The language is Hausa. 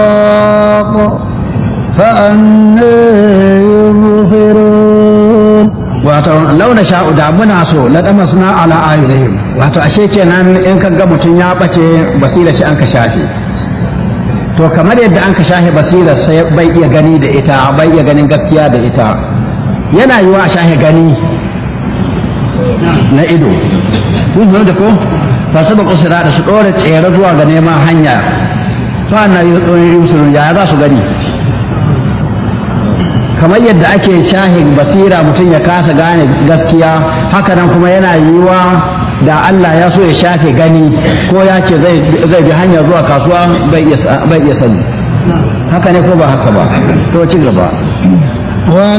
فأنا يبصرون wato launa sha'u da muna so la damasna ala ayunihim wato ashe kenan in ka ga mutum ya bace basira shi an ka shafe to kamar yadda an ka shafe basira sai bai iya gani da ita bai iya ganin gaskiya da ita yana yiwa a shafe gani na ido kun zo da ko ba su ba kusura da su dore tsere zuwa ga neman hanya fa na yusuru ya za su gani kamar yadda ake shahin basira mutum ya kasa gane gaskiya haka nan kuma yana yiwa da Allah ya so ya shafe gani ko ya ce zai bi hanya zuwa kasuwa bai iya sani haka ne ko ba haka ba to ci gaba